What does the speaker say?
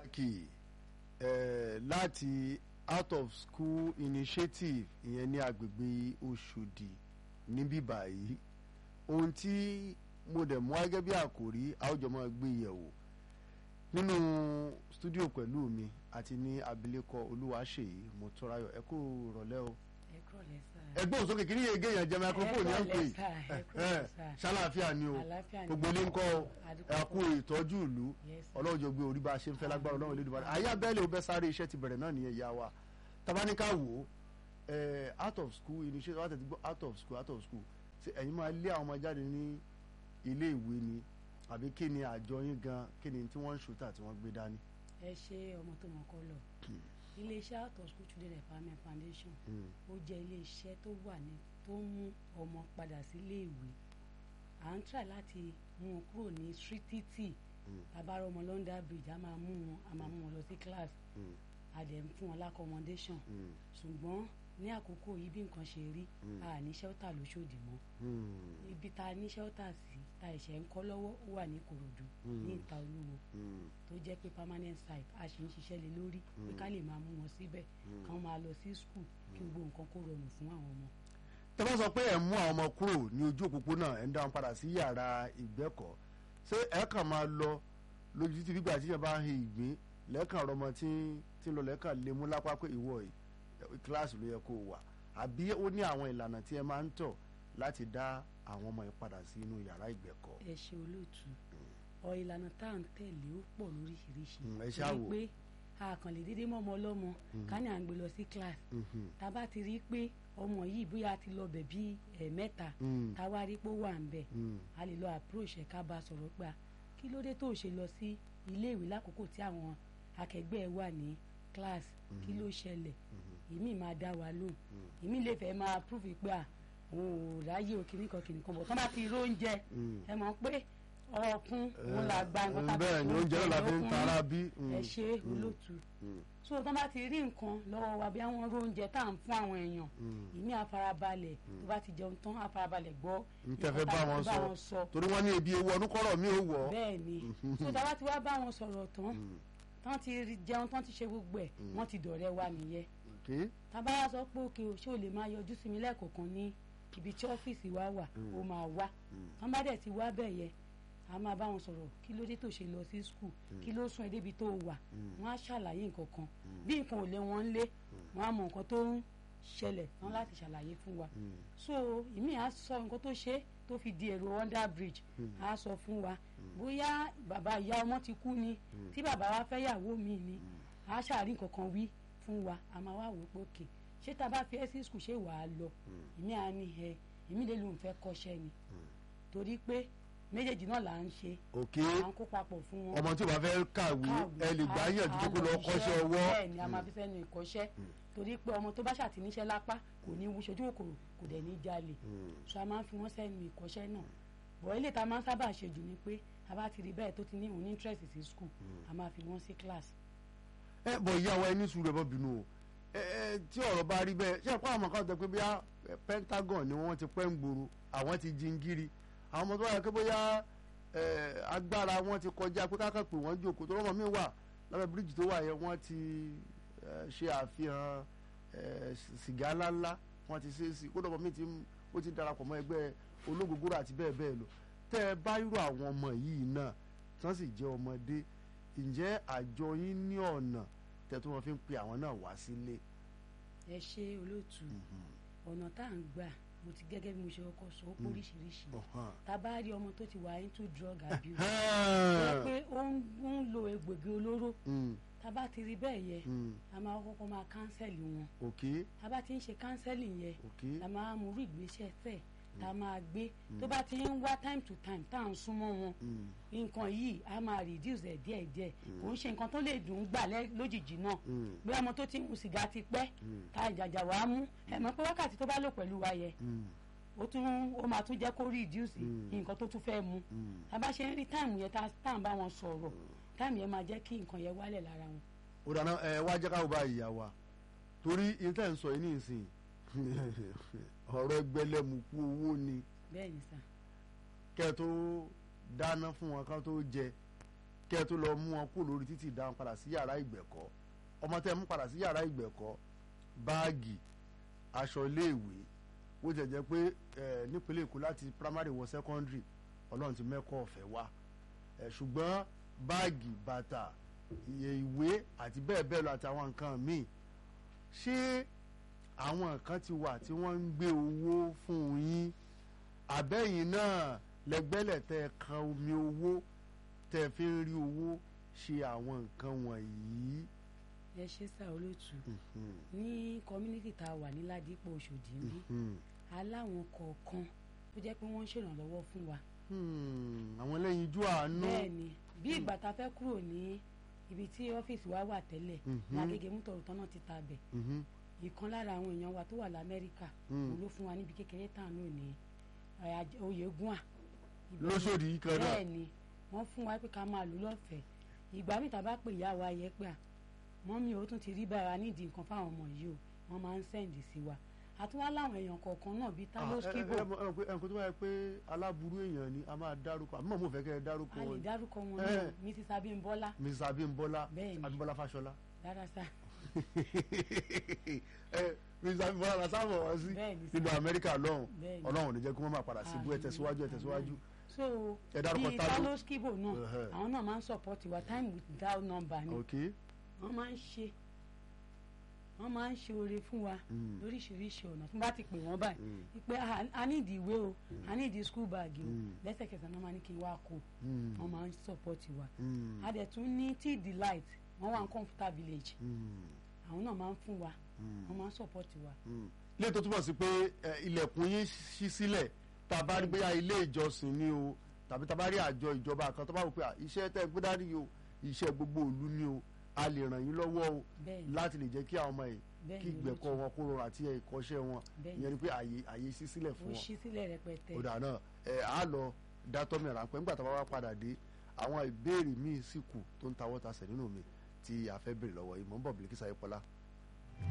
pàtàkì eh, láti out of school initiative ìyẹn ní agbègbè Òṣòdì níbí báyìí ohun tí mo dẹ̀ mú gẹ́gẹ́ bí àkòrí àwùjọ máa gbé yẹ̀wò nínú stúdíò pẹ̀lú mi àti ní abilékọ Olúwaṣèyí Mọ́túnráyọ̀ ẹ kú rọ̀lẹ́ o ẹ kúrò lẹ́sà. ẹgbẹ́ òsókè kí ni yege yẹn jẹ́ microphone yẹn ń pè Ẹ kúrò lẹ́sà, ẹ kúrò lẹ́sà. ṣàlàáfíà ni o Àlàáfíà ni gbogbo ilé ń kọ́ Àdúpẹ́ ẹ kú ìtọ́jú ìlú Yes, sir. ọlọ́run jọ gbé orí bá a ṣe ń fẹ́ lágbára ọlọ́run lédùbà ayé abẹ́lé o bẹ́ sáré iṣẹ́ ti bẹ̀rẹ̀ náà nìyẹn ìyá wa tabaníkà wò ó ẹ out of school initiative out of school out of school out of school ṣe ẹ̀yin máa lé àwọn ọmọ jáde ní ilé ìwé ni àbí kí ni àjọ yín gan kí ni tí wọ́n ń ṣùtà tí wọ́n gbé dání. ẹ ṣe ọmọ tó mọ kọ́ lọ iléeṣẹ́ out of school children empowerment foundation Mm. ó jẹ́ iléeṣẹ́ tó wà ní tó ń mú ọmọ padà sílé ìwé à ń try láti mú wọn kúrò ní streetity Mm. tabarọ ọmọ London bridge a máa mú wọn a máa mú wọn lọ sí class Mm. a dẹ̀ ń fún wọn l'accommodation Mm. ṣùgbọ́n ní àkókò yìí bí nǹkan ṣe rí Mm. a ní shelter lóṣòdì mọ́ Mm. ibi tá a ní shelter sí tá a ṣẹ̀ ń kọ́ lọ́wọ́ ó wà ní Ìkòròdú Mm. ní ìta olúwo Mm. tó jẹ́ pé permanent site a sì ń ṣiṣẹ́ lé lórí pé ká lè máa mú wọn síbẹ̀ Mm. kán máa lọ sí school kí gbogbo nǹkan kó rọrùn fún àwọn ọmọ. tẹ́ bá sọ pé ẹ̀ mú àwọn ọmọ kúrò ní ojú òpópónà ẹ̀ ń dá wọn padà sí yàrá ìgbẹ́kọ̀ọ́ ṣé ẹ̀ kàn máa lọ lójú títí nígbà tí yẹn bá ń he ìgbín lẹ́ẹ̀kan ọ̀rọ̀ tí tí ń lọ lẹ́ẹ̀kan lè mú lápá pé ìwọ yìí ẹ̀, kíláàsì ló yẹ kó o wà àbí ó ní àwọn ìlànà tí ẹ máa ń tọ̀ láti dá àwọn ọmọ yẹn padà sí inú yàrá ìgbẹ́kọ̀ọ́. ẹ ṣe olóòtú ọ ìlànà tá à ń tẹ̀lé ó pọ̀ lóríṣiríṣi Mm, ẹ ṣáà wò. pé a kàn lè dédé mọ́ ọmọ ọlọ́mọ ká ní à ń gbé lọ sí class Mhm. tá a bá ti rí i pé ọmọ yìí bóyá a ti lọ bẹ̀ bí ẹ̀ẹ̀mẹ́ta Mm. tá a wá rí i pé ó wà ń bẹ̀ Mm. a lè lọ approach ẹ̀ ká bá a sọ̀rọ̀ pé a kí ló dé tó o ṣe lọ sí ilé ìwé lákòókò tí àwọn akẹgbẹ́ ẹ wà ní class kí ló ṣẹlẹ̀ ìmí máa dá wa lóhùn ìmí lè fẹ́ máa prove pé à òun ò ráyè o kìnnìkan kìnnìkan bọ̀ tán bá ti róúnjẹ Mm. ẹ mọ̀ pé ọkùn òun là gba nǹkan tá a bẹ́ẹ̀ ni oúnjẹ náà la fi ń lókun. tara bí. Mm. ẹ ṣe olóòtú Mm. so tán bá ti rí nǹkan lọ́wọ́ wa bí àwọn róúnjẹ tá à ń fún àwọn èèyàn Mm. ìmí àfarabalẹ̀ tó bá ti jẹun tán àfarabalẹ̀ gbọ́ n tẹ́ fẹ́ nǹkan bá tá a wọn fẹ́ sọ torí wọ́n ní ebi ewu ọdún kọ́rọ̀ mi ò wọ̀. bẹ́ẹ̀ ni so tá a bá ti wá bá wọn sọ̀rọ̀ tán tán ti rí- jẹun tán ti ṣe gbogbo ẹ̀ wọ́n ti dọ̀rẹ́ wa nìyẹn Okay. tábà wá sọ pé òkè o ṣé o lè máa yọjú sí mi lẹ́ẹ̀kọ̀ọ̀kan ní ibi tí ọ́fíìsì wa wà ó máa wá tán bá dẹ̀ ti wá bẹ̀ yẹ a máa bá wọn sọ̀rọ̀ kí ló dé tó ṣe lọ sí skul kí ló sún ẹ débi tó wà wọ́n á ṣàlàyé nǹkan kan bí nǹkan ò lé wọn lé wọ́n á mọ nǹkan tó ń ṣẹlẹ̀ tán láti ṣàlàyé fún wa so ìmí á sọ nǹkan tó ṣe tó fi di èrò under bridge á sọ fún wa bóyá bàbá ìyá ọmọ ti kú ni tí bàbá wa fẹ́ yàwó mi ni á ṣàrí nǹkan kan wí fún wa a máa wá wò ó pé òkè ṣé tá a bá fi ẹ́ sí skul ṣé wàá lọ ìmí á ní ẹ ìmí lè lóun fẹ́ kọ́ṣẹ́ ni torí pé méjèèjì náà là ń ṣe Okay. à ń kó papọ̀ fún wọn ọmọ tí o bá fẹ́ kàwé kàwé, ẹ lè gbà a- yànjú a kó lọ lọ kọ́ṣẹ́ ṣiṣẹ́. ọwọ́. bẹ́ẹ̀ ni a máa fi sẹ́nu ìkọ́ṣẹ́ torí pé ọmọ tó bá ṣàtìníṣẹ́ lápá kò ní wú ṣojú kòkòrò kò dẹ̀ ní jalè so a máa ń fi wọ́n sẹ́nu ìkọ́ṣẹ́ náà bọ̀ ilé ta máa ń sábà ṣe jù ni pé a bá ti rí bẹ́ẹ̀ tó ti ní òun ní interest sí school a máa fi wọ́n sí class ẹ bọ̀ ìyá wa ẹni sùúrù ẹ bọ́ bínú o ẹ ẹ tí ọ̀rọ̀ bá rí bẹ́ẹ̀ ṣé ẹ̀kọ́ àwọn kan tẹ pé bóyá ẹ, Pentagon ni wọ́n ti pẹ́ ń gbòòrò àwọn ti jingiri àwọn ọmọ tó wà pé bóyá ẹ, agbára wọn ti kọjá pé kákan pé wọ́n jókòó tó rọ́mọ mi wà lábẹ́ bíríìjì tó wà yẹn wọ́n ti ẹ, ṣe àfihàn ẹ, sìgá ńláńlá wọ́n ti ṣe é sí kó dọ́mọ mi ti ń- ó ti darapọ̀ mọ́ ẹgbẹ́ ológogoro àti bẹ́ẹ̀ bẹ́ẹ̀ lọ tẹ́ ẹ bá irú àwọn ọmọ yìí náà tí wọ́n sì jẹ́ ọmọdé ǹjẹ́ àjọ yín ní ọ̀nà tẹ́tọ́ wọn fi ń pe àwọn náà wá sílé. ẹ ṣe olóòtú ọ̀nà tá à ń gbà mo ti gẹ́gẹ́ bí mo ṣe kọ́kọ́ sọ ó pé oríṣiríṣi Ọ̀hán. tá a bá rí ọmọ tó ti wà into drug abuse jẹ́ pé ó ń ó ń lo egbògi olóró Mm, tá a bá ti rí bẹ́ẹ̀ yẹ mm, a máa kọ́kọ́ máa kánsẹ̀lì wọn ok tá a bá ti ń ṣe kánsẹ́lì yẹn ok la máa mú orí ìgbésẹ̀ tẹ̀ tá a máa gbé tó bá ti ń wá time to time tá à ń súnmọ́ wọn mm, nǹkan yìí a máa reduce ẹ̀ díẹ̀díẹ̀ kò ń ṣe nǹkan tó lè dùn ún gbà lẹ́- lójijì náà mm, bí ọmọ tó ti ń mu sìgá ti pẹ́ Mm. tá ìjàjà wàá mú ẹ mọ̀ pé wákàtí tó bá lò pẹ̀lú wa yẹ mm, ó tún ó máa tún jẹ́ kó reduce Mm. nǹkan tó tún fẹ́ mu mm. tá a bá ṣe ń rí táìmù yẹn tá tá à ń bá wọn sọ̀rọ̀ táìmù yẹn máa jẹ́ kí nǹkan yẹn wálẹ̀ lára wọn. ó dáná ẹ wá jẹ́ káwọ́ bá ìyá wa torí intan sọ yìí nísìn ọ̀rọ̀ ẹgbẹ̀lẹ́mùkú owó ni bẹ́ẹ̀ ni sà kẹ́ ẹ tó dáná fún wọn ká tó jẹ kẹ́ ẹ tó lọ mú wọn kó lórí títì dáhùn padà sí yàrá ìgbẹ̀kọ́ ọmọ tẹ́ ẹ mú padà sí yàrá ìgbẹ̀kọ́ báàgì aṣọ iléèwé ó jẹ́ jẹ́ pé ẹ nípínlẹ̀ Èkó láti primary wọ secondary Ọlọ́run ti mẹ́kọ̀ ọ̀fẹ́ wá ẹ ṣùgbọ́n báàgì bàtà iye ìwé àti bẹ́ẹ̀ bẹ́ẹ̀ lọ àti àwọn nǹkan míì ṣé àwọn kan ti wà tí wọ́n ń gbé owó fún yín àbẹ́yìn náà lẹ́gbẹ́lẹ̀ tẹ́ ẹ kan omi owó tẹ́ ẹ fi ń rí owó ṣe àwọn nǹkan wọ̀nyí. ẹ ṣe sá olóòtú ní community tá a wà ní Ládìpọ̀ Òṣòdì ń bí aláwọn kọ̀ọ̀kan tó jẹ́ pé wọ́n ń ṣèrànlọ́wọ́ fún wa. àwọn ẹlẹ́yin ijó àánú. bẹ́ẹ̀ni bí ìgbà tá a fẹ́ kúrò ní ibi tí ọ́fíìsì wa wà tẹ́lẹ̀ lágége mútọ̀rù tán náà ti ta bẹ̀ ìkan lára àwọn èèyàn wa tó wà lamẹ́ríkà òun ló fún wa níbi kékeré tàn ló ní oyègùn à. lóṣòdì yìí kan náà. bẹ́ẹ̀ni wọ́n fún wa pé ká máa lò lọ́fẹ̀ẹ́ ìgbà míì tá a bá pè ìyá wa yẹ pé à mọ́mí o tún ti rí bára nídìí nǹkan fáwọn ọmọ yìí o wọ́n máa ń sẹ́ǹdì sí wa àtúwá láwọn èèyàn kọ̀ọ̀kan náà bíi talos kibo. ẹnìkan tó bá yẹ pé aláburú èèyàn ni a máa dárúkọ àbí mọ̀ mo fẹ́ kẹ́ ẹ dárúkọ a lè wọn. dárúkọ wọn náà mrs abimbola mrs abimbola Bẹ́ẹ̀ni. abimbola fashola. dára sá ẹ mrs abimbola la sábà wọ́n sí Bẹ́ẹ̀ni sá. nínú amẹ́ríkà lọ́hùn Bẹ́ẹ̀ni. ọlọ́run ò ní jẹ́ kí wọ́n máa padà síbú ẹ Àmín, tẹ̀síwájú ẹ tẹ̀síwájú. àmín. so Ẹ dárúkọ bíi Talo. talos kibo náà Ẹhẹ́. àwọn náà máa ń support wa time without number ni ok wọ́n máa ń ṣe wọ́n máa ń ṣe oore fún wa Mm. lóríṣiríṣi ọ̀nà fún bá ti pè wọ́n báyìí Mm. pé "Ah, a ní ìdí ìwé o a ní ìdí school bag o Mm. lẹ́sẹ̀kẹsẹ̀ náà máa ní kí n wá kó Mm. wọ́n máa ń support wa Mm. a dẹ̀ tún ní tea delight wọ́n wà ní computer village Mm. àwọn náà máa ń fún wa Mm. wọ́n máa ń support wa. ilé tó túbọ̀ sí pé ẹ, ilẹ̀kùn yín ṣí sílẹ̀ tá a bá rí bóyá ilé ìjọsìn ni o tàbí tá a bá rí àjọ ìjọba kan tó bá wò pé à, iṣẹ́ tẹ́ ẹ gbé dání o iṣẹ́ gbogbo ìlú ni o a lè ràn yín lọ́wọ́ o Bẹ́ẹ̀ni. láti lè jẹ́ kí àwọn ọmọ yìí Bẹ́ẹ̀ni, kí ìgbẹ̀kọ́ olóòtú. wọn kó rọrùn àti ìkọ́ṣẹ́ wọn Bẹ́ẹ̀ni. ìyẹn ni pé àyè àyè ṣí sílẹ̀ ó fún wọn ṣí sílẹ̀ rẹpẹtẹ. ó dà náà ẹ á lọ dátọ́ mi ráńpẹ́ nígbà tá a bá wá padà dé àwọn ìbéèrè míì sì kù tó ń tawọ́ tasẹ̀ nínú mi tí a fẹ́ béèrè lọ́wọ́ yìí mò ń bọ̀ Bílíkísà Ayépọ́lá